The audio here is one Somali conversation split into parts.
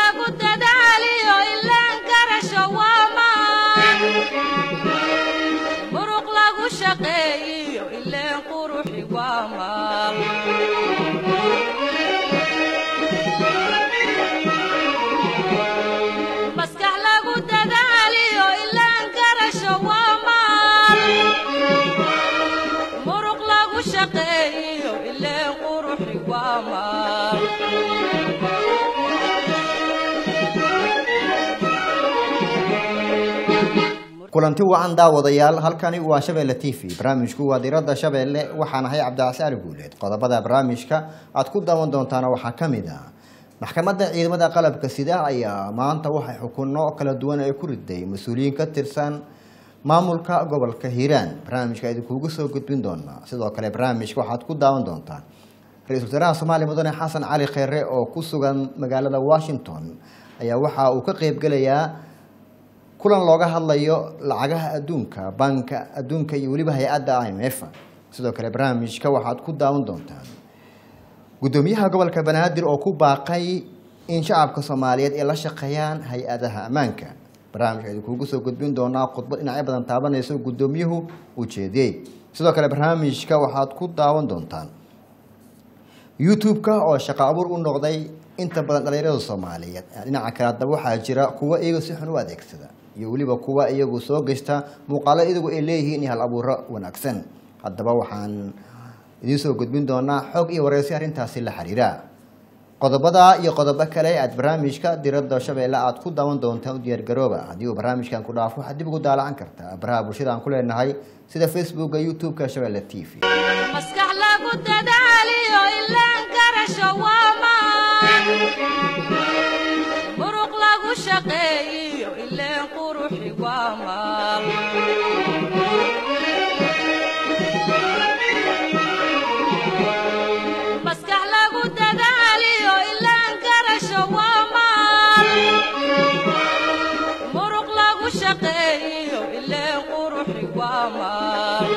lagu dadaaliyo ilaan garasho waa maan muruq lagu shaqeeyiyo ileen quruxi waa maal maskax lagu dadaaliyo ilaan garasho waa maal muruq lagu shaqeeyiyo ileen quruxi waa maal kulanti wacan daawadayaal halkani waa shabeelle t v barnaamijku waa diradda shabeelle waxaan ahay cabdicasi ali guuleed qodobada barnaamijka aad ku daawan doontaana waxaa ka mid ah maxkamadda ciidamada qalabka sida ayaa maanta waxay xukunno kala duwan ay ku riday mas-uuliyiin ka tirsan maamulka gobolka hiiraan barnaamijka idinkuugu soo gudbin doonaa sidoo kale barnaamijka waxaad ku daawan doontaan ra-iisul wasaaraha soomaaliya mudane xasan cali kheyre oo ku sugan magaalada washington ayaa waxa uu ka qeybgelayaa kulan looga hadlayo lacagaha adduunka banka adduunka iyo weliba hay-adda i m f sidoo kale barnaamijka waxaad ku daawan doontaan guddoomiyaha gobolka banaadir oo ku baaqay in shacabka soomaaliyeed ay la shaqeeyaan hay-adaha ammaanka barnaamijka idinkuugu soo gudbin doonaa khudbad dhinacyo badan taabanayso guddoomiyuhu uu jeediyey sidoo kale barnaamijka waxaad ku daawan doontaan youtube-ka oo shaqo abuur u noqday inta badan dhalinyarada soomaaliyeed dhinaca kale haddaba waxaa jira kuwa iyaga si xun u adeegsada iyo weliba kuwa iyagu soo geysta muuqaalo iyagu ay leeyihiin iyo hal abuuro wanaagsan haddaba waxaan idiin soo gudbin doonaa xog iyo wareysi arrintaasi la xiriira qodobada iyo qodobo kale aad barnaamijka diradda shabeelle aad ku daawan doontaan u diyaargarooba haddii uu barnaamijkan ku dhaafo waxaad dib ugu daalacan kartaa baraha bulshada aan ku leenahay sida facebooka youtube-ka shabeelle t v maskax lagu dadaaliyo ilaan garasho waa maan muruq lagu shaqeeyiyo ileen quruxi waa maal maskax lagu dadaaliyo ilaan garasho waa maal muruq lagu shaqeeyiyo ileen quruxi waa maal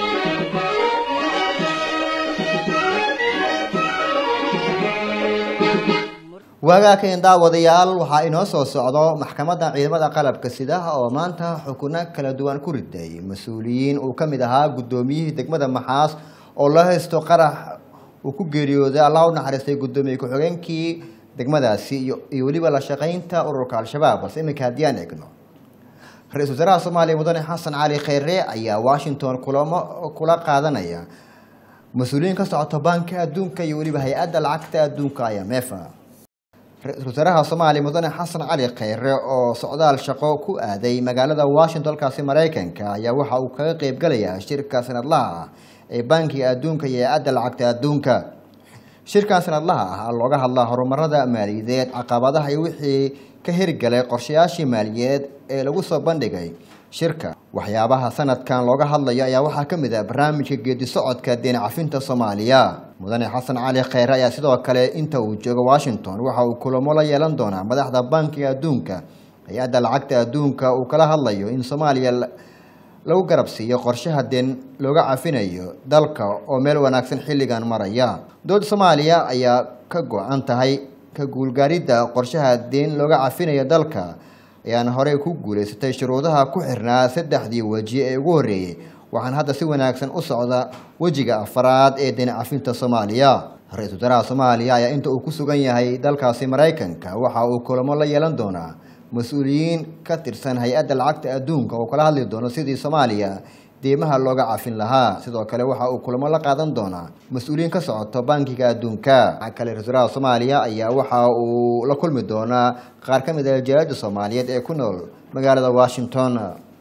waagaakeen daawadayaal waxaa inoo soo socdo maxkamadda ciidamada qalabka sida oo maanta xukuno kala duwan ku riday mas-uuliyiin uu ka mid ahaa guddoomiyihii degmada maxaas oo loo haysto qarax uu ku geeriyooday allah u naxariistay guddoomiye ku-xigeenkii degmadaasi iyo iyo weliba la shaqaynta ururka al-shabaab balse iminka haddii aan eegno ra-iisul wasaaraha soomaaliya mudane xasan cali kheyre ayaa washington kulamo kula qaadanaya mas-uuliyiin ka socota banka adduunka iyo weliba hay-adda lacagta adduunka i m f ra-iisul wasaaraha soomaaliya mudane xasan cali kheyre oo socdaal shaqo ku aaday magaalada washington dalkaasi maraykanka ayaa waxa uu kaga qeybgalayaa shirka sanadlaha ah ee bankiga adduunka iyo hay-adda lacagta adduunka shirkan sanadlaha ah looga hadlaa horumarada maaliyadeed caqabadaha iyo wixii ka hirgalay qorshayaashii maaliyadeed ee lagu soo bandhigay shirka waxyaabaha sanadkan looga hadlayo ayaa waxaa ka mid ah barnaamijka geedi socodka deen cafinta soomaaliya mudane xasan cali kheyre ayaa sidoo kale inta uu joogo washington waxa uu kulamo la yeelan doonaa madaxda bankiga adduunka hay-adda lacagta adduunka uu kala hadlayo in soomaaliya lagu garab siiyo qorshaha deen looga cafinayo dalka oo meel wanaagsan xilligan maraya dowladda soomaaliya ayaa ka go-an tahay ka guulgaaridda qorshaha deen looga cafinayo dalka ayaana horey ku guulaysatay shuruudaha ku xirnaa saddexdii weji ee ugu horreeyey waxaan hadda si wanaagsan u socda wejiga afaraad ee deen cafinta soomaaliya ra-iisul wasaaraha soomaaliya ayaa inta uu ku sugan yahay dalkaasi maraykanka waxa uu kulamo la yeelan doonaa mas-uuliyiin ka tirsan hay-adda lacagta adduunka oo kala hadli doono sidii soomaaliya deymaha looga cafin lahaa sidoo kale waxa uu kulamo la qaadan doonaa mas-uuliyiin ka socoto bankiga adduunka waxaa kale ra-isul wasaaraha soomaaliya ayaa waxa uu la kulmi doonaa qaar ka mid ah jaalada soomaaliyeed ee ku nool magaalada washington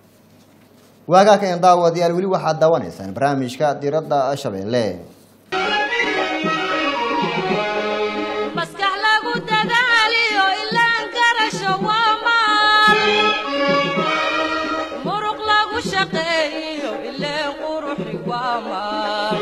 waagaakeen daawadayaal weli waxaad daawanaysaan barnaamijka diradda shabeelle maskax lagu dadaaliyo ilaan garasho waa maal muruq lagu shaqeeyiyo ileen quruxi waa maal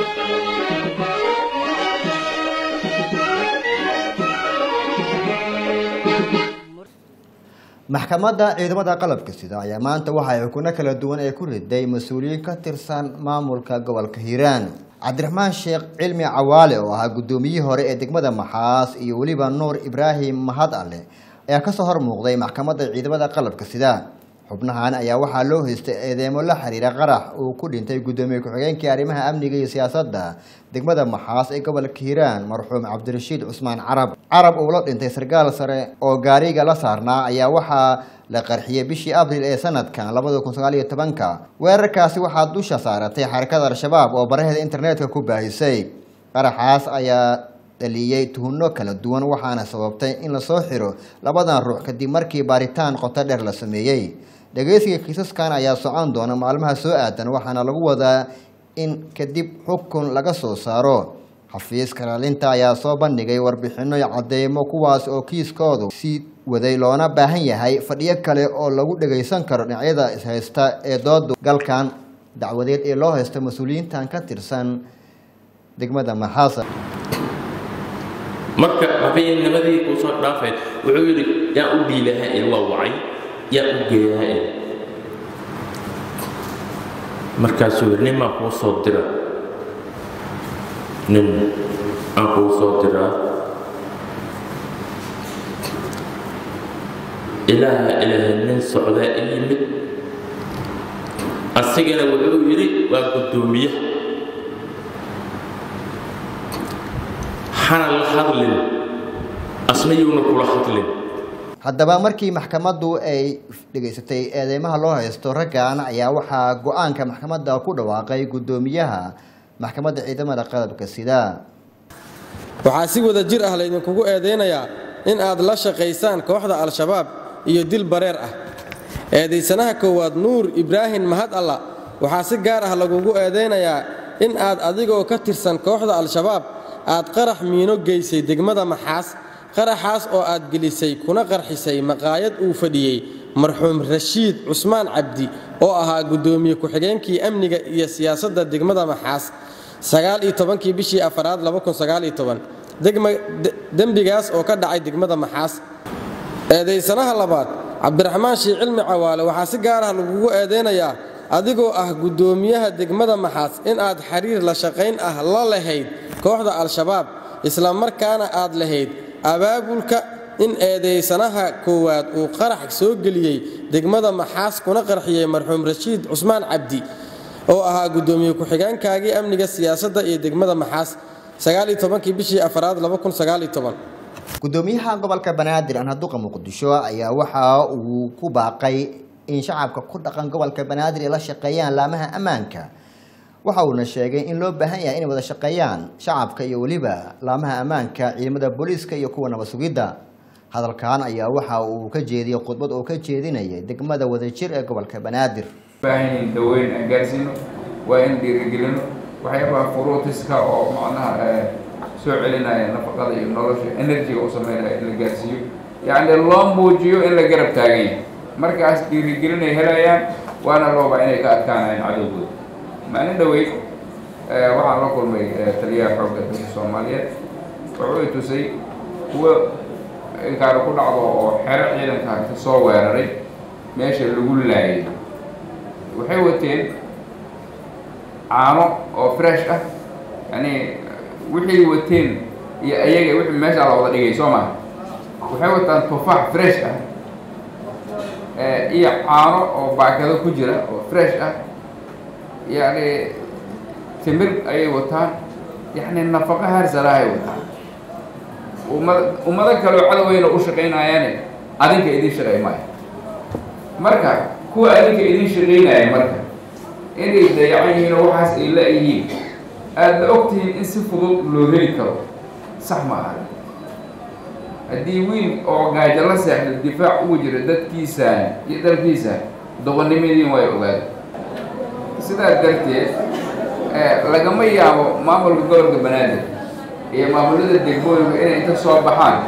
maxkamadda ciidamada qalabka sida ayaa maanta waxay xukuno kala duwan ee ku riday mas-uuliyiin ka tirsan maamulka gobolka hiiraan cabdiraxmaan sheekh cilmi cawaale oo ahaa guddoomiyihii hore ee degmada maxaas iyo weliba nuur ibraahim mahad ale ee kasoo hor muuqday maxkamadda ciidamada qalabka sida xubnahan ayaa waxaa loo haystay eedeemo la xiriira qarax uu ku dhintay guddoomiye ku-xigeenkii arrimaha amniga iyo siyaasadda degmada maxaas ee gobolka hiiraan marxuum cabdirashiid cusmaan carab carab uu la dhintay sarkaal sare oo gaariga la saarnaa ayaa waxaa la qarxiyey bishii abril ee sanadkan labada kun sagaal iyo tobanka weerarkaasi waxaa dusha saaratay xarakada al-shabaab oo baraheeda internetka ku baahisay qaraxaas ayaa dhaliyey tuhunno kala duwan waxaana sababtay in lasoo xiro labadan ruux kadib markii baaritaan qoto dheer la sameeyey dhegeysiga kiisaskan ayaa socon doona maalmaha soo aadan waxaana lagu wadaa in kadib xukun laga soo saaro xafiiska ilaalinta ayaa soo bandhigay warbixino iyo cadeymo kuwaas oo kiiskoodu sii waday loona baahan yahay fadhiyo kale oo lagu dhageysan karo dhinacyada ishaysta ee dooda galkan dacwadeed ee loo haysto mas-uuliyiintan ka tirsan degmada maxaasa marka habeennimadii kuu soo dhaafay wuxuu yidhi yaa u dhiilahaa il waa wacay yaa u geeyaa il markaasuu yidhi nin maa kuu soo dira nin aan kuu soo diraa ilaaha ilaahay nin socdaa i yimid asigana wuxuu yidhi waa guddoomiye hana la hadlin asna yuuna kula hadlin haddaba markii maxkamaddu ay dhegaysatay eedeymaha loo haysto raggan ayaa waxaa go-aanka maxkamadda ku dhawaaqay guddoomiyaha maxkamadda ciidamada qalabka sida waxaa si wada jir ah laydinkugu eedaynayaa in aad la shaqaysaan kooxda al-shabaab iyo dil bareer ah eedaysanaha koowaad nuur ibraahim mahad alla waxaa si gaar ah lagugu eedaynayaa in aad adigoo ka tirsan kooxda al-shabaab aad qarax miino geysay degmada maxaas qaraxaas oo aad gelisay kuna qarxisay maqaayad uu fadhiyey marxuum rashiid cusmaan cabdi oo ahaa guddoomiye ku-xigeenkii amniga iyo siyaasadda degmada maxaas kii bishii afaraad dembigaas oo ka dhacay degmada maxaas eedaysanaha labaad cabdiraxmaan shii cilmi cawaale waxaa si gaar ah lagugu eedaynayaa adigoo ah guddoomiyaha degmada maxaas in aad xiriir la shaqayn ah la lahayd kooxda al-shabaab isla markaana aad lahayd abaabulka in eedaysanaha koowaad uu qarax soo geliyey degmada maxaas kuna qarxiyey marxuum rashiid cusmaan cabdi oo ahaa guddoomiye ku-xigeenkaagii amniga siyaasadda iyo degmada maxaas kii bishii afaraad guddoomiyaha gobolka banaadir anhaduqa muqdisho ayaa waxa uu ku baaqay in shacabka ku dhaqan gobolka banaadir ay la shaqeeyaan laamaha ammaanka waxa uuna sheegay in loo baahan yahay inay wada shaqeeyaan shacabka iyo weliba laamaha ammaanka ciidamada booliiska iyo kuwa nabad sugidda hadalkan ayaa waxa uu ka jeediyey khudbad oo ka jeedinayay degmada wadajir ee gobolka banaadir baahan daweyn aan gaarsiino waa in dhiirigelino waxyaabaha furuutiska oo macnaha soo celinaya nafaqada iyo nolosha enerjiga u sameynaya in la gaarsiiyo yacni loo muujiyo in la garab taagan yahay markaas dhiirigelinay helayaan waana loobaa inay ka adkaanayaan cadowgooda maalin dhaweyd waxaan la kulmay taliyaha xoogga dalka soomaaliyeed wuxuu i tusay kuwo inkaara ku dhacdo oo xero ciidanka ka soo weeraray meesha lagu laayay waxay wateen caano oo fresh ah yani wixii wateen iyo ayaga wixii meeshaa la wada dhigay soo maha waxay wataan tufaax fresh ah iyo caano oo baakado ku jira oo fresh ah yani timir ayay wataan yani nafaqo harsarahay wataan ummad ummado kaleoo cadoweyna u shaqaynayaane adinka idiin shaqay maayo marka kuwa adinka idiin shaqaynaya marka inay dayacan yihiin oo waxaas ay la-yihiin aadna ogtihiin in si fudud loo heli karo sax ma aha haddii wiil oo gaajo la seexda difaac ugu jira dadkiisaan iyo dalkiisaan doqonnimadiin way ogaada sidaa darteed lagama yaabo maamulka gobolka banaadir iyo maamulada degmooyinka inay inta soo baxaan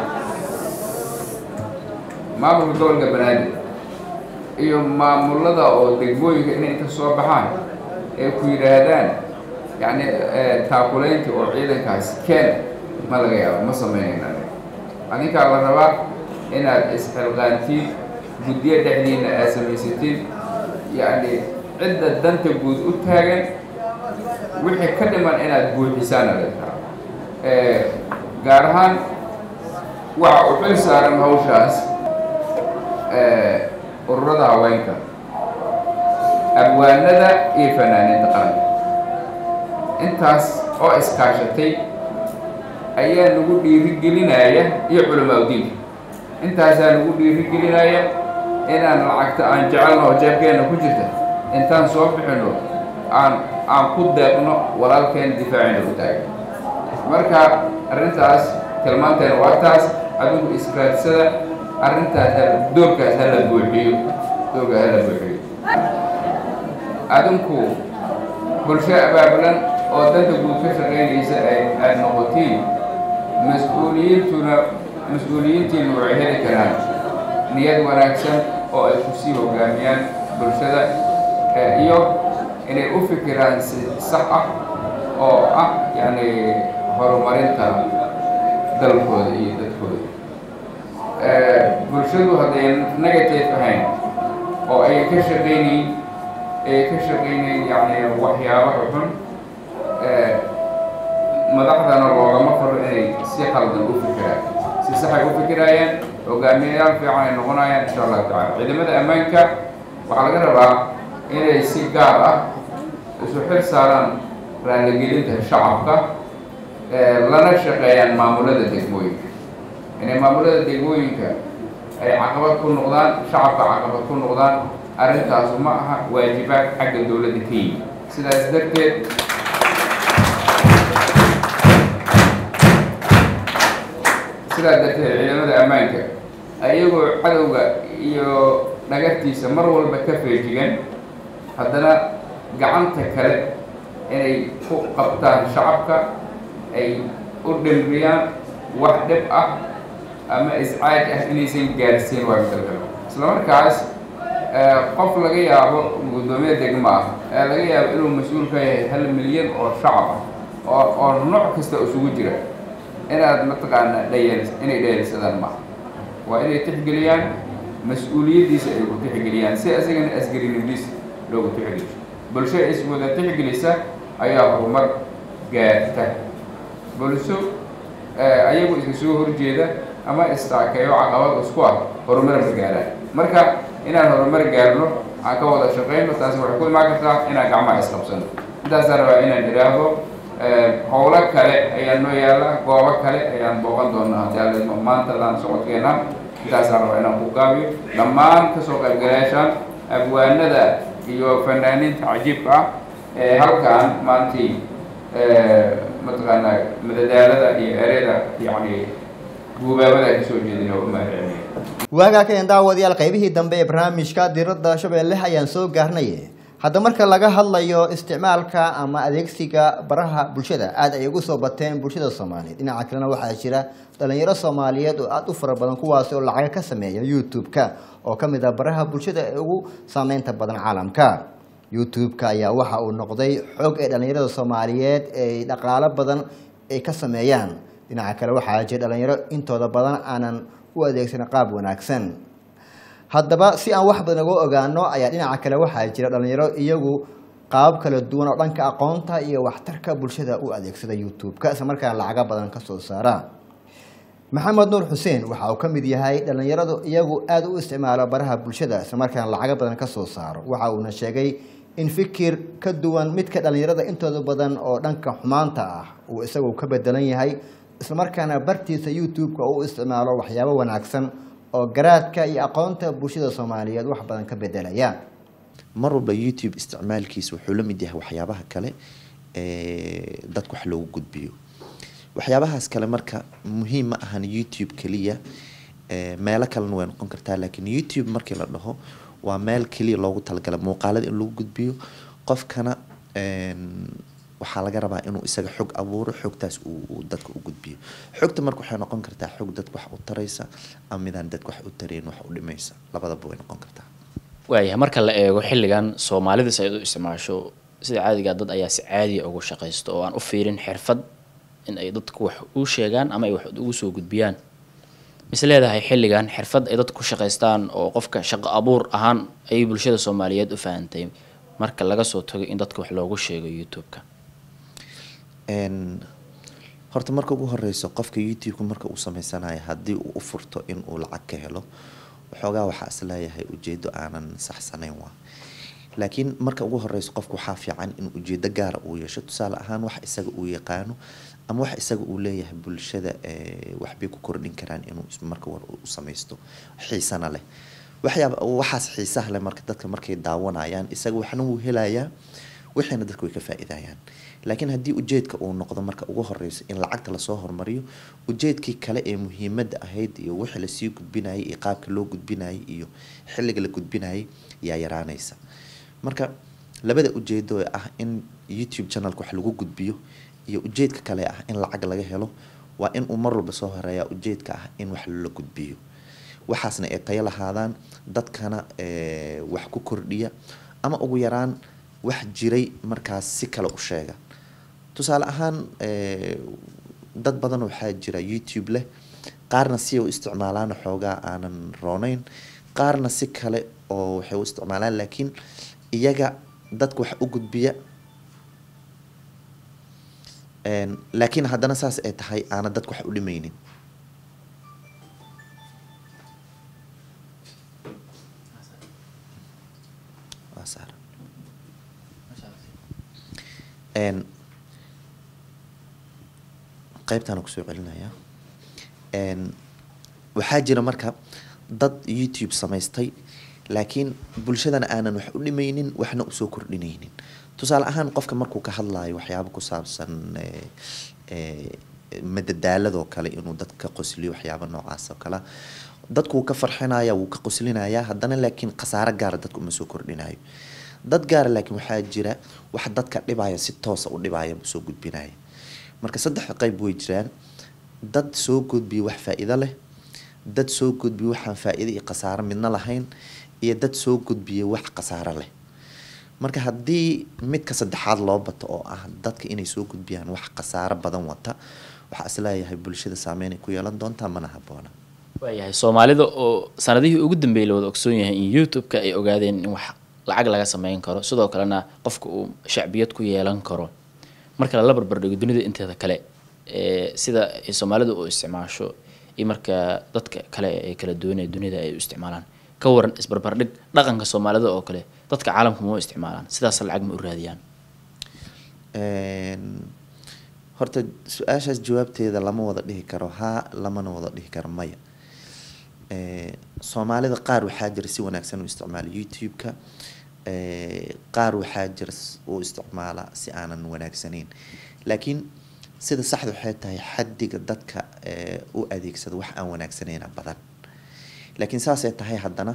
maamulka gobolka banaadir iyo maamulada oo degmooyinka inay inta soo baxaan ee ku yidhaahdaan yacni taakulaynta oo ciidankaas keen ma laga yaabo ma sameynayna adinkaa la rabaa inaad isxilqaantiin guddiyo dhexdiina aad samaysatiin yacni cidda danta guud u taagan wixii ka dhiman inaad buuxisaana laga rabaa gaar ahaan waxa u xil saaran hawshaas ururada haweenka abwaanada iyo fanaaniinta qaranka intaas oo iskaashatay ayaa nagu dhiirigelinaya iyo culamaa udiinka intaasaa nagu dhiirigelinaya inaan lacagta aan jecelno oo jeebkeenna ku jirta intaan soo bixino aan aan ku deeqno walaalkeena difaacina u taagan marka arrintaas tilmaanteena waa taas adigu israadsada arrintaas ha- doorkaas hala buuxiyo doorkaas hala buuxiyo adinku bulsho abaabulan oo danta guud ka shaqaynaysa ay aad noqotiin mas-uuliyiintuna mas-uuliyiintiinu waxay heli karaan niyad wanaagsan oo ay kusii hogaamiyaan bulshada eh, iyo inay u fikiraan si sax ah oo ah yacni horumarinta dalkooda iyo dadkooda Eh, bulshadu hadday negative ahayn oo ay ka shaqaynayn ay ka shaqaynayn yacni waxyaabaha xun eh, madaxdana loogama faro inay si qaldan u fikiraan si saxay u fikiraayaan hogaamiyayaal fiican ay noqonayaan insha allahu tacala ciidamada ammaanka waxaa laga rabaa inay si gaar ah isu xil saaraan raaligelinta shacabka eh, lana shaqeeyaan maamulada degmooyinka inay maamulada degmooyinka ay caqabad ku noqdaan shacabka caqabad ku noqdaan arrintaasu ma aha waajibaad xagga dowladda ka yimid sidaas darteed sidaa darteed ciidamada ammaanka ayagoo cadowga iyo dhagartiisa mar walba ka feejigan haddana gacanta kale inay ku qabtaan shacabka ay u dhimriyaan wax dhib ah ama iscaaj ah inaysan gaarsiin waa midalgalo isla markaas eh, qof laga yaabo guddoomiye degmo ah ee laga yaabo inuu mas-uul ka yahay hal milyan oo shacab ah oo oo nooc kasta isugu jira inaad mataqaanaa dhayal inay dhayalsadaan maaha waa inay tixgeliyaan mas-uuliyaddiisa ay ku tixgeliyaan si isagana asgarinimadiisa loogu tixgeliyo bulsho iswada tixgelisa ayaa horumar gaarta bulsho eh, ayagu iska soo horjeeda ama istaakeeyo caqabad isku ah horumar ma gaaraan marka inaan horumar gaarno aan ka wada shaqayno taasi waxay ku imaan kartaa inaan gacmaha isqabsano intaasaan rabaa inaan idhaahdo eh, howlo kale ayaa noo yaalla goobo kale ayaan booqan doonaa haddii alla idmo maanta laan socodkeena intaasaan rabaa inaan ku gaabiyo dhammaan kasoo qaybgalayaashaan abwaanada iyo fanaaniinta cajiibka ah ee halkaan maantii eh, mataqaanaa madadaalada iyo ereyada yacni guubaabada ay kasoo jeedin oo u mahadcelinayo waagaa keen daawadayaal qaybihii dambe ee barnaamijka diradda shabeelle ayaan soo gaarnay hadda marka laga hadlayo isticmaalka ama adeegsiga baraha bulshada aad ay ugu soo bateen bulshada soomaaliyeed dhinaca kalena waxaa jira dhalinyaro soomaaliyeed oo aada u fara badan kuwaasi oo lacaga ka sameeya youtube-ka oo ka mid ah baraha bulshada ee ugu saameynta badan caalamka youtube-ka ayaa waxa uu noqday xog ee dhalinyarada soomaaliyeed ay dhaqaalo badan ay ka sameeyaan dhinaca kale waxaa jira dhalinyaro intooda badan aanan u adeegsan qaab wanaagsan haddaba si aan wax badan uga ogaano ayaa dhinaca kale waxaa jira dhalinyaro iyagu qaabab kala duwan oo dhanka aqoonta iyo waxtarka bulshada u adeegsada youtube-ka isla markaana lacaga badan ka soo saara maxamed nuur xuseen waxa uu ka mid yahay dhalinyaradu iyagu aada u isticmaalo baraha bulshada isla markaana lacaga badan ka soo saaro waxa uuna sheegay in fikir ka duwan midka dhalinyarada intooda badan oo dhanka xumaanta ah uu isagu ka bedelan yahay islamarkaana bartiisa youtube-ka uu isticmaalo waxyaabo wanaagsan oo garaadka iyo aqoonta bulshada soomaaliyeed wax badan ka bedelaya mar walba youtube isticmaalkiisa wuxuu la mid yahay waxyaabaha kale ee dadka wax loogu gudbiyo waxyaabahaas kale marka muhiim ma ahan youtube keliya ee meelo kalena way noqon kartaa laakiin youtube markii la dhaho waa meel keliya loogu talagalay muuqaalada in lagu gudbiyo qofkana een, waxaa laga rabaa inuu isaga xog abuuro xogtaas uu uu dadka u gudbiyo xogta marka waxay noqon kartaa xog dadka wax u taraysa ama midaan dadka wax u tarayn wax u dhimaysa labadaba way noqon kartaa waayahay marka la eego xilligan soomaalida si ay u isticmaasho sida caadiga dad ayaa si caadiya ugu shaqaysto oo aan u fiirin xirfad in ay dadku wax u sheegaan ama ay wax ugu soo gudbiyaan mise leedahay xilligan xirfad ay dadku ku shaqaystaan oo qofka shaqo abuur ahaan ayay bulshada soomaaliyeed u fahantay marka laga soo tago in dadka wax loogu sheego youtube-ka Een, horta marka ugu horeyso qofka youtube-ka marka uu sameysanayo haddii uu u furto in uu lacag ka helo waxoogaa waxaa isleeyahay ujeedo aanan saxsanayn waa laakiin marka ugu horeyso qofku waxaa fiican in ujeedo gaara uu yeesho tusaale ahaan wax isaga uu yaqaano ama wax isaga uu leeyahay bulshada eh, waxbay ku kordhin karaan inuu is- marka war u samaysto xiisana leh waxyaaba waxaas xiisaha leh marka dadka markay daawanayaan isaga waxna wuu helayaa wixiina dadka way ka faa'iidayaan laakiin haddii ujeedka uu noqdo marka ugu horeyso in lacagta lasoo hormariyo ujeedkii kale ee muhiimadda ahayd iyo wixii lasii gudbinayay iyo qaabka loo gudbinayay iyo xilliga la gudbinayay yaa yaraanaysa marka labada ujeedo ee ah in youtube channelka wax lagu gudbiyo iyo ujeedka kale ah in lacag laga helo waa in uu mar walba soo horeeyaa ujeedka ah in wax la gudbiyo waxaasna ay tayo lahaadaan dadkana eh, wax ku kordhiya ama ugu yaraan wax jiray markaas si kale u sheega tusaale ahaan eh, dad badan waxaa jira youtube leh qaarna si ay u isticmaalaan xoogaa aanan roonayn qaarna si kale oo waxay u isticmaalaan laakiin iyaga dadka wax u gudbiya Een, laakiin haddana saas ay tahay aana dadka wax u dhimaynin Waa saaran. Een, qaybtaan kusoo celinayaa Een, waxaa jira marka dad youtube samaystay laakiin bulshadana aanan wax u dhimaynin waxna usoo kordhinaynin tusaale ahaan qofka markuu ka hadlayo waxyaabo ku saabsan eh, eh, madadaaladoo kale inuu dadka qosliyo waxyaabo noocaas oo kale dadku wuu ka farxinaya wuu ka qoslinaya haddana laakiin khasaaro gaara dadka uma soo kordhinayo dad gaara laakiin waxaa jira wax dadka dhibaya si toosa u dhibaya soo gudbinaya marka saddex qayb way jiraan dad soo gudbiya wax faa'iido leh dad soo gudbiya waxaan faa'iido iyo khasaaro midna lahayn iyo dad soo gudbiya wax khasaaro leh marka haddii midka saddexaad loo bato oo ah dadka inay soo gudbiyaan wax khasaaro badan wata waxaa isleeyahay bulshada saameyn ay ku yeelan doontaa mana haboona waayahay soomaalida oo sanadihii ugu dambeeyay la wada ogsoon yahay in youtube-ka ay ogaadeen in wax lacag laga sameyn karo sidoo kalena qofka uu shacbiyad ku yeelan karo marka lala barbardhigo dunida inteeda kale ee sida ay soomaalidu u isticmaasho iyo marka dadka kale ee kala duwan ee dunida ay u isticmaalaan ka waran isbarbardhig dhaqanka soomaalida oo kale dadka caalamka ma u isticmaalaan sidaas lacag ma u raadiyaan Een, horta su-aashaas jawaabteeda lama wada dhihi karo haa lamana wada dhihi karo maya Ee, soomaalida qaar waxaa jira si wanaagsan u isticmaala youtube-ka Ee, qaar waxaa jira s- u isticmaala si aanan wanaagsanayn laakiin sida saxda waxay tahay xaddiga dadka ee, u adeegsada wax aan wanaagsanayna badan laakiin saasay tahay haddana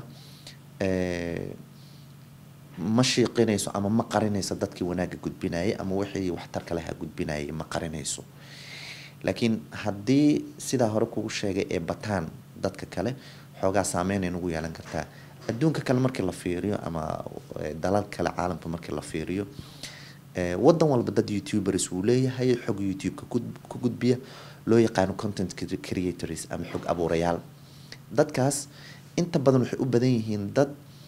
ee, ma shiiqinayso ama ma qarinayso dadkii wanaagga gudbinayay ama wixii waxtarka lahaa gudbinayay ma qarinayso laakiin haddii sidaa hore kugu sheegay ee bataan dadka kale xoogaa saameynay nagu yeelan kartaa adduunka kale markii la fiiriyo ama eh, dalal kale caalamka markii la fiiriyo eh, wadan walba dad youtubers uu leeyahay xog youtube-ka ku- ku gudbiya loo yaqaano content cre- creators ama xog abuurayaal dadkaas inta badan waxay u badan yihiin dad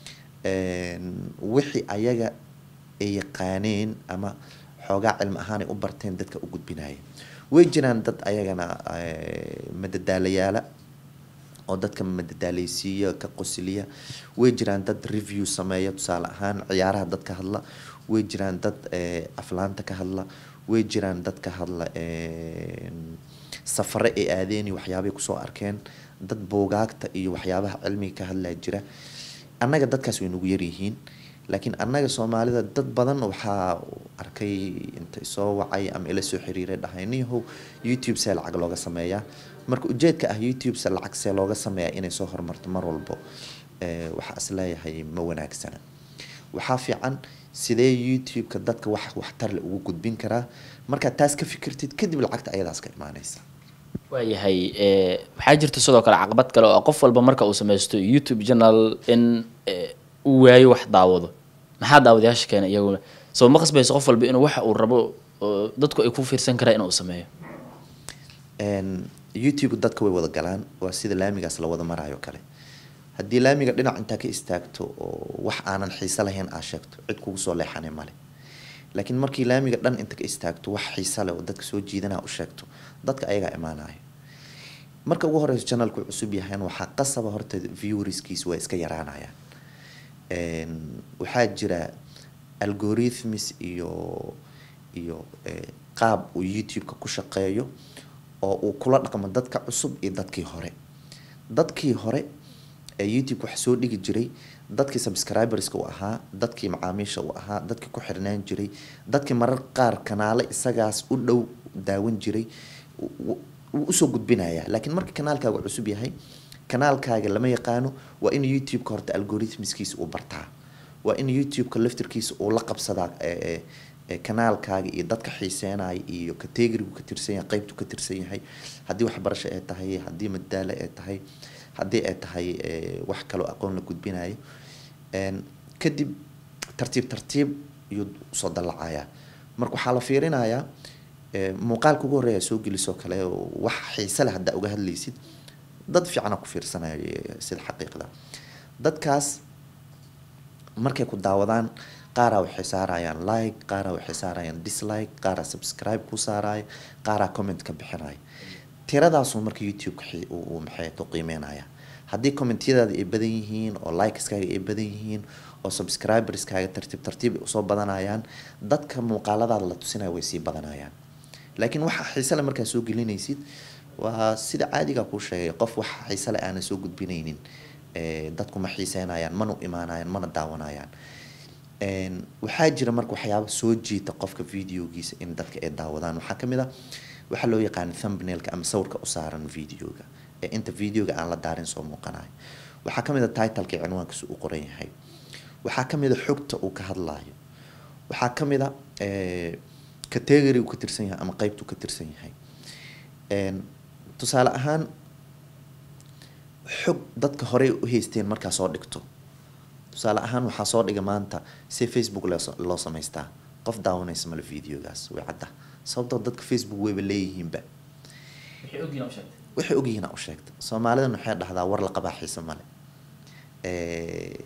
een, wixii ayaga ay yaqaaneen ama xoogaa cilmi ahaan ay u barteen dadka u gudbinaya way jiraan dad ayagana eh, madadaalayaala oo dadka madadaaleysiiya ka qosliya way jiraan dad review sameeya tusaale ahaan ciyaaraha dad ka hadla way jiraan dad eh, aflaanta ka hadla way jiraan dad ka hadla een, safare ay aadeen iyo waxyaabay kusoo arkeen dad buugaagta iyo waxyaabaha cilmiga ka hadlaa jira annaga dadkaas way nagu yaryihiin laakiin annaga soomaalida dad badan waxaa arkay inta soo wacay ama ila soo xiriiray dhahay niyahow youtube see lacag looga sameeyaa marka ujeedka ah youtube se lacag see looga sameeyaa inay soo horumarto mar walbo eh, waxaa isleeyahay ma wanaagsana waxaa fiican sidee youtube-ka dadka wax waxtar le ugu gudbin karaa markaad taas ka fikirtid kadib lacagta ayadaas ka imaanaysa waayahay ee, waxaa jirta sidoo kale caqabad kale oo qof walba marka uu sameysto youtube channel in ee, uu waayo wax daawado maxaa daawadayaasha keena iyaguna soo ma qasbayso qof walba inuu waxa uu rabo oo dadku ay ku fiirsan karaan inuu sameeyo Een, youtube dadka way wada galaan waa sida laamigaas la wada marayo kale haddii laamiga dhinac intaa ka istaagto oo wax aanan xiise lahayn aa sheegto cid kugu soo leexanay male laakiin markii laamiga dhan inta ka istaagto wax xiise leh oo dadka soo jiidanaa u sheegto dadka ayagaa imaanayo marka ugu horeyso channelku cusub yahayn waxaa qasaba horta viewerskiis waa iska yaraanayaan Een, waxaa jira algorithms iyo iyo eh, qaab uu youtube-ka ku shaqeeyo oo uu kula dhaqmo dadka cusub iyo dadkii hore dadkii hore ee youtube wax soo dhigi jiray dadkii subscriberska u ahaa dadkii macaamiisha u ahaa dadkii ku xirnaan jiray dadkii marar qaar kanaale isagaas u dhow daawan jiray wuu wuu usoo gudbinaya laakiin marka kanaalkaaga cusub yahay kanaalkaaga lama yaqaano waa in youtube-ka horta algorithmskiisa uu bartaa waa in youtube-ka laftirkiisa uu la qabsadaa ee, ee, ee, kanaalkaaga iyo dadka xiiseenaya iyo categorigu ka tirsan yahay qeybtu ka tirsan yahay haddii waxbarasho ay tahay haddii madaalo ay tahay haddii ay tahay ee, wax kaloo aqoon la gudbinayo Een, kadib tartiib tartiib iyuu usoo dallacaya marka waxaa la fiirinayaa ee, muuqaalka ugu horreeya soo gelisoo kale oo wax xiise leh haddaa uga hadlaysid dad fiicana ku fiirsanaya ee, sida xaqiiqda dadkaas markay ku daawadaan qaaraa waxay saarayaan like qaaraa waxay saarayaan dislike qaaraa subscribe ku saaraya qaaraa comment ka bixinaya tiradaasuu marka youtube-ka xi- uu uu maxay to qiimeynaya haddii commentyadaada ay badan yihiin oo likeskaaga ay badan yihiin oo subscriberskaaga tartiib tartiib ay usoo badanayaan dadka muuqaaladaada la tusinaya way sii badanayaan laakiin waxa xiise le markaa soo gelinaysid waa sida caadiga kuu sheegay qof wax xiise le aanan soo gudbinaynin ee, dadku ma xiiseynayaan mana u imaanayaan mana daawanayaan Een, waxaa jira marka waxyaaba soo jiita qofka videogiisa in dadka ay daawadaan waxaa kamid ah waxaa loo yaqaan thumbnailka ama sawirka u saaran videoga ee inta videoga aan la daarin soo muuqanayo waxaa kamid a titleka cinwaankiisa uu qoran yahay waxaa kamid a xogta uu ka hadlayo waxaa kamid a ee, category uu ka tirsan yahay ama qeybta uu ka tirsan yahay Een, tusaale ahaan xog dadka horey u haysteen markaa soo dhigto tusaale ahaan waxaa soo dhiga maanta si facebook loo loo samaystaa qof daawanaysa male videogaas way cadda sababtoo dadka facebook wayba leeyihiinba waxay ogyihiin u sheegta soomaalidan waxay dhahdaa war la qabaa xiise male Ee,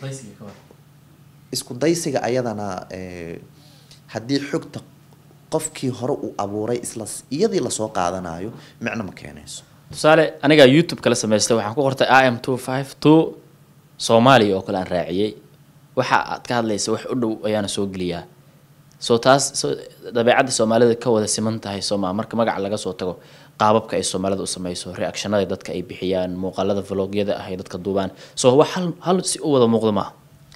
isku daysiga ayadana ee, haddii xogta qofkii hore uu abuuray isla iyadii lasoo qaadanayo micno ma keenayso tusaale anigaa youtube kala samaystay waxaan ku qortay i m two five two soomaaliya oo kale aan raaciyey waxa aad ka hadlaysa wax u dhow ayaana soo geliyaa soo taas so dabeecadda soomaalida ka wada siman tahay sooma marka magaca laga soo tago qaababka ay soomaalida u sameyso reactionada dadka ay bixiyaan muuqaalada vlogyada ah ay dadka duubaan so wax hal hal si u wada muuqda maaha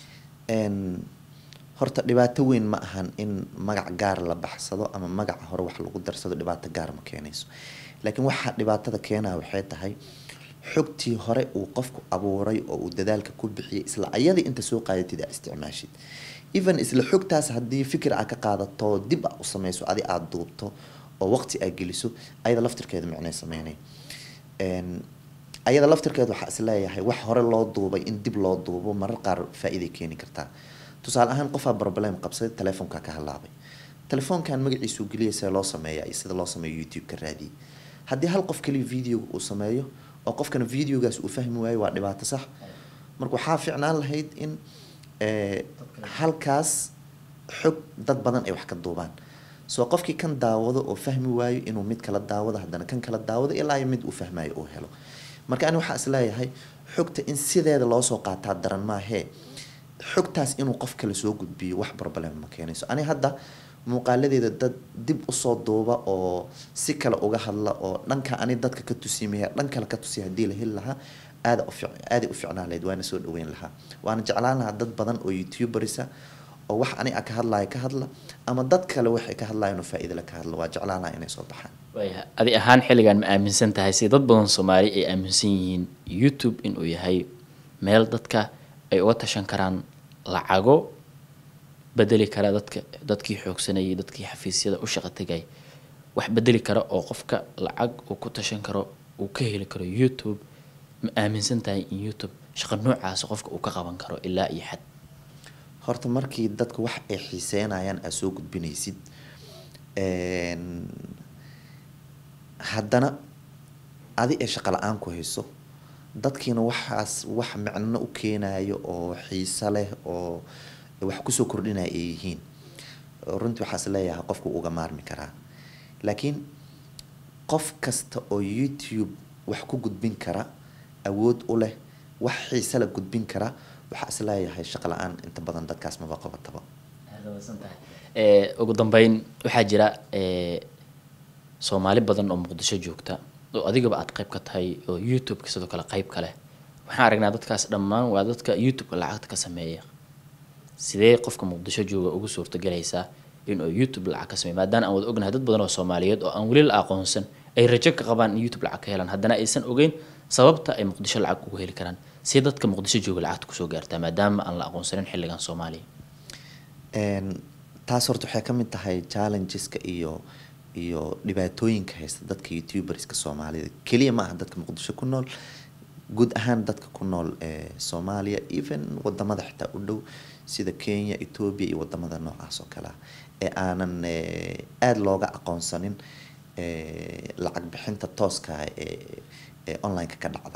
Een, horta dhibaato weyn ma ahan in magac gaar la baxsado ama magaca hore wax lagu darsado dhibaato gaar ma keenayso laakiin waxaa dhibaatada keenaya waxay tahay xogtii hore uu qofku abuuray oo uu dadaalka ku bixiyay isla ayadii inta soo qaadatid aa isticmaashid even isla xogtaas haddii fikir aa ka qaadato dib aa u sameyso adi aada duubto oo waqti aa geliso ayada laftirkeeda micnay sameynay Een, ayada laftirkeeda waxaa isleeyahay wax hore loo duubay in dib loo duubo marar qaar faa-iiday keeni kartaa tusaale ahaan qofaa problem qabsaday telefoonka ka halaabay telefoonkan magaciisu geliya see loo sameeya iyo sida loo sameeyo youtube ka raadiyay haddii hal qof kaliya videoga uu sameeyo oo qofkana videogaas uu fahmi waayo waa dhibaato sax marka waxaa fiicnaan lahayd in ee, halkaas xog dad badan ay wax ka duubaan soo qofkii kan daawado oo fahmi waayo inuu mid kala daawado haddana kan kala daawado ilaa iyo mid uu fahmayo uu helo marka ani waxaa isleeyahay xogta in sideeda loosoo qaataa daran maahee xogtaas inuu qof kale soo gudbiyo wax problem ma keenayso ani hadda muuqaaladeeda dad dib usoo duuba oo si kale uga hadla oo dhanka ani dadka ka tusimaya dhan kale ka tusiya haddii la heli lahaa aada ufic aaday u ficnaan lahayd waana soo dhaweyn lahaa waana jeclaan lahaa dad badan oo youtuberisa oo wax ani a ka hadlaya ka hadla ama dad kale waxay ka hadlayaan oo faa-iida le ka hadla waa jeclaan lahaa inay soo baxaan waayahay adi ahaan xilligan ma aaminsan tahay si dad badan soomaali ay aaminsan yihiin youtube inuu yahay meel dadka ay uga tashan karaan lacago bedeli kara dadka dadkii xoogsanayay dadkii xafiisyada u shaqo tegay wax bedeli kara oo qofka lacag uu ku tashan karo uu ka heli karo youtube ma aaminsan tahay in youtube shaqo noocaas qofka uu ka qaban karo ilaa iyo xad horta markii dadka wax ay xiiseynayaan aad soo gudbinaysid een, haddana adi ee shaqo la-aan ku hayso dadkiina waxaas wax micno u keenayo oo xiise leh oo wax kusoo kordhinaya ay yihiin runtii waxaas leeyahay qofku uga maarmi karaa laakiin qof kasta oo youtube wax ku gudbin kara awood u leh wax xiise la gudbin kara waxaa isleeyahay shaqo la-aan inta badan dadkaas maba qabataba Eh, ugu dambeyn waxaa jira eh, soomaali badan oo muqdisho joogta oo adigaba aad qayb ka tahay oo youtube-ka sidoo kale qayb ka leh waxaan aragnaa dadkaas dhammaan waa dadka youtube-ka lacagta ka sameeya sidee qofka muqdisho jooga ugu suurtagelaysaa inuu youtube lacag ka sameeyo maadaama aan wada ognahay dad badan oo soomaaliyeed oo aan weli la aqoonsan ay rajo ka qabaan in youtube lacag ka helaan haddana aysan ogeyn sababta ay muqdisho lacag ugu heli karaan si dadka muqdisho jooga lacagta kusoo gaartaa maadaama aan la aqoonsanin xilligan soomaaliya Een, taas horta waxay ka mid tahay challengeska iyo iyo dhibaatooyinka haysta dadka youtuberska soomaalida keliya ma aha dadka muqdisho ku nool guud ahaan dadka ku nool ee soomaaliya even wadamada xitaa u dhow sida kenya ethiopia iyo wadamada noocaas oo kale ah ee aanan eh, aada looga aqoonsanin eh, lacag bixinta tooska ah ee ee online-ka ka dhacda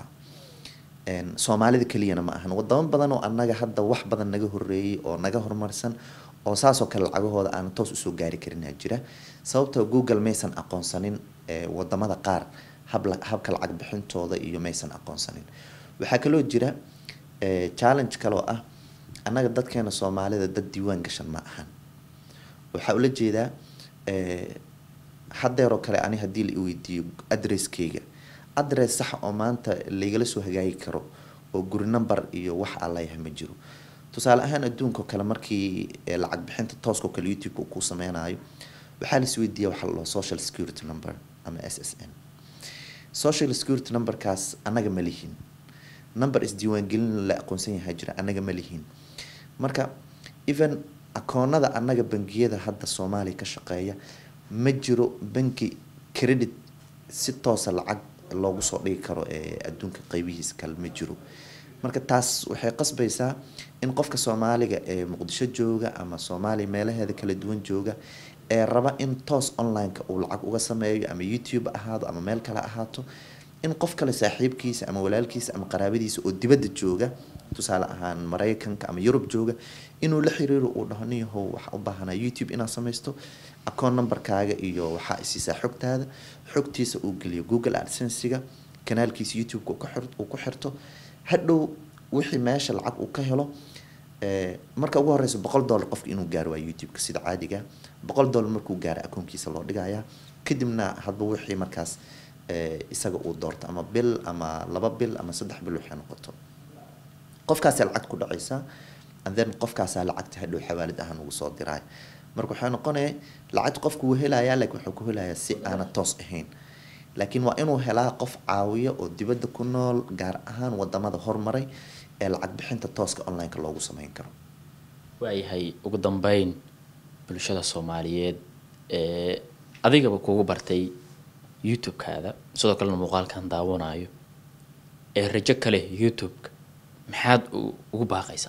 Een, soomaalida keliyana ma ahan wadamo badan oo annaga hadda wax badan naga horeeyay oo naga horumarsan oo saasoo kale lacagahooda aan toos usoo gaari karinaa jira sababtoo google maysan aqoonsanin eh, wadamada qaar habla- habka lacag bixintooda iyo maysan aqoonsanin waxaa kaloo jira eh, challenge kaloo ah annaga dadkeena soomaalida dad diiwaan gashan ma ahan waxaa ula jeedaa eh, haddeeroo kale ani haddii la i weydiiyo adresskeyga adress sax oo maanta laigala soo hagaagi karo oo guri number iyo wax aan leeyahay ma jiro tusaale ahaan adduunka oo kale markii eh, lacag bixinta tooska oo kale youtube-ka uu ku sameynayo waxaa la isweydiiya waxa la dhaho social security number ama s s n social security numberkaas annaga ma lihin number isdiiwaangelin la aqoonsan yahay jira annaga ma lihin marka even akoonada annaga bangiyada hadda soomaaliya ka shaqeeya ma jiro banki credit si toosa lacag loogu soo dhigi karo ee adduunka qeybihiisa kale ma jiro marka taas waxay qasbaysaa in qofka soomaaliga ee muqdisho jooga ama soomaaliya meelaheeda kala duwan jooga ee raba in toos online-ka uu lacag uga sameeyo ama youtube ahaado ama meel kale ahaato in qof kale saaxiibkiisa ama walaalkiisa ama qaraabadiisa oo dibadda jooga tusaale ahaan maraykanka ama yurub jooga inuu la xiriiro uu dhaho niyahow waxaa u baahanaa youtube inaad samaysto account numberkaaga iyo waxaa isiisaa xogtaada xogtiisa uu geliyo google adsensiga kanaalkiisa youtube-ka uu ka xir- uu ku xirto hadhow wixii meesha lacag uu ka helo eh, marka ugu horeysa boqol dollar qofka inuu gaaro waa youtube-ka sida caadiga boqol dollar markuu gaaro akoonkiisa loo dhigayaa kadibna hadba wixii markaas eh, isaga uu doorto ama bil ama laba bil ama saddex bil waxay noqoto qofkaasa lacag ku dhacaysa and then qofkaasaa lacagta hadhow xawaalid ahaan ugu soo diraay marka waxay noqonaya lacagta qofku wuu helayaa laakiin wuxuu ku helayaa si aana toos ahayn laakiin waa inuu helaa qof caawiya oo dibadda ku nool gaar ahaan wadamada hormaray ee lacag bixinta tooska online-ka loogu sameyn karo waayahay ugu dambeyn bulshada soomaaliyeed ee adigaba kugu bartay youtube-kaada sidoo kalena muuqaalkan daawanayo ee rajo ka leh youtube-ka maxaad u- ugu baaqaysaa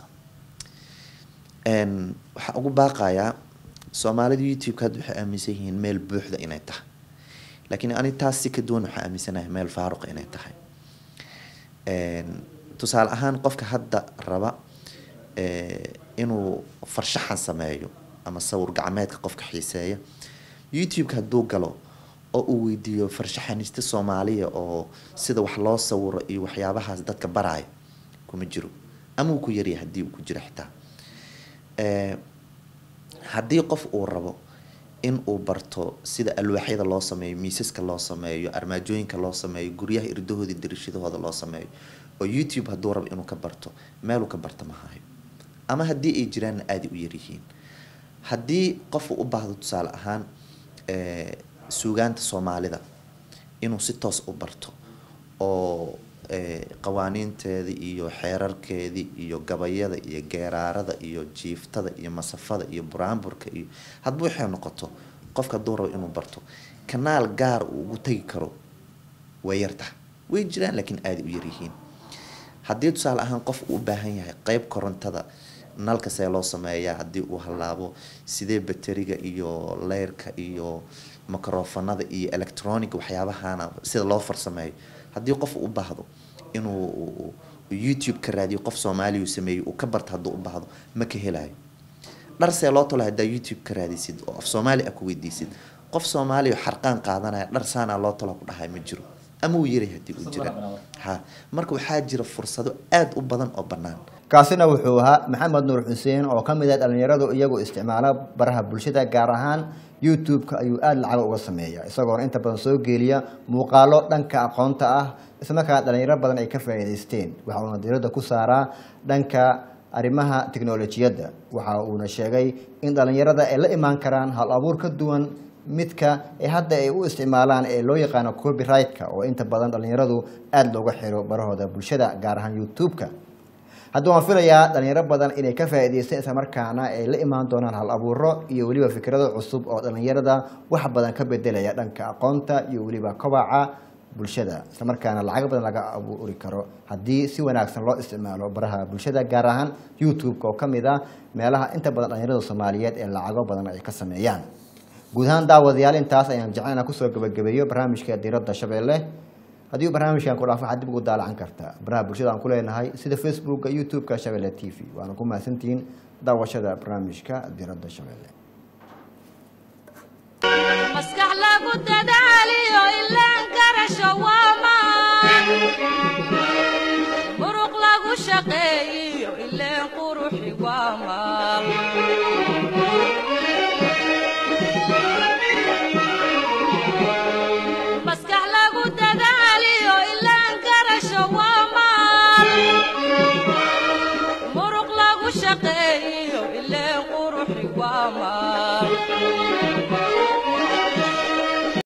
Een, waxaan ugu baaqayaa soomaalida youtube-ka hadda waxay aaminsan yihiin meel buuxda inay tahay laakiin ani taas si ka duwan waxaa aaminsanahay meel faaruqa inay tahay Een, tusaale ahaan qofka hadda raba eh, inuu farshaxan sameeyo ama sawir gacmeedka qofka xiiseeya youtube-ka hadduu galo oo uu weydiiyo farshaxaniste soomaaliya oo sida wax loo sawiro iyo waxyaabahaas dadka baraayo kuma jiro ama uu ku yaryahay haddii uu ku jiro xitaa Eh, haddii qof uu rabo in uu barto sida alwaaxyada loo sameeyo miisaska loo sameeyo armaajooyinka loo sameeyo guryaha irdahooda iyo darishadahooda loo sameeyo oo youtube hadduu rabo inuu ka barto meeluu ka barto ma hayo ama haddii ay jiraanna aaday u yaryihiin haddii qof uu u baahdo tusaale ahaan eh, suugaanta soomaalida inuu si toos u barto oo eh, qawaaniinteedii iyo xeerarkeedii iyo gabayada iyo geeraarada iyo jiiftada iyo masafada iyo buraanburka iyo hadba waxay noqoto qofka hadduu rabo inuu barto kanaal gaar uu ugu tegi karo way yartaha way jiraan laakiin aaday u yaryihiin haddii tusaale ahaan qof uu u baahan yahay qeyb korontada nalka see loo sameeyaa haddii uu halaabo sidee bateriga iyo leyrka iyo microfonada iyo electronic waxyaabahana sida loo farsameeyo haddii qof uu u baahdo inuu youtube ka raadiyo qof soomaaliya uu sameeyo uu ka barto hadduu u baahdo ma ka helayo dhar see loo tolo haddaa youtube ka raadisid oo af soomaali ah ku weydiisid qof soomaaliya oo xarqaan qaadanaya dhar saanaa loo tolo ku dhahay ma jiro ama uu yaray haddii uu jira ha marka waxaa jira fursado aada u badan oo bannaan kaasina wuxuu ahaa maxamed nuur xuseen oo ka mid ah dhallinyaradu iyagu isticmaala baraha bulshada gaar ahaan youtube-ka ayuu aada lacag uga sameeya isagoona inta badan soo geeliya muuqaalo dhanka aqoonta ah islamarkaana dhalinyaro badan ay ka faa'iidaysteen waxa uuna diiradda ku saaraa dhanka arrimaha tiknolojiyadda waxa uuna sheegay in dhalinyarada ay la imaan karaan hal abuur ka duwan midka ee hadda ay u isticmaalaan ee loo yaqaano copyright-ka oo inta badan dhalinyaradu aada looga xiro barahooda bulshada gaar ahaan youtube-ka hadda waan filayaa dhalinyaro badan inay ka faa'iidaysteen islamarkaana ay la imaan doonaan hal abuuro iyo weliba fikrado cusub oo dhalinyarada wax badan ka bedelaya dhanka aqoonta iyo weliba kobaca bulshada islamarkaana lacag badan laga abuuri karo haddii si wanaagsan loo isticmaalo baraha bulshada gaar ahaan youtube-ka oo ka mid ah meelaha inta badan dhalinyarada soomaaliyeed ee lacago badan ay ka sameeyaan guud ahaan daawadayaal intaas ayaan jeclana kusoo gabagabeeyo barnaamijka diiradda shabeelle haddii barnaamijkan ku dhaafo waxaad dib ugu daalacan kartaa baraha bulshada aan ku leenahay sida facebooka youtube-ka shabeelle t v waana ku mahadsantihiin daawashada barnaamijka diiradda shabeelle maskax lagu da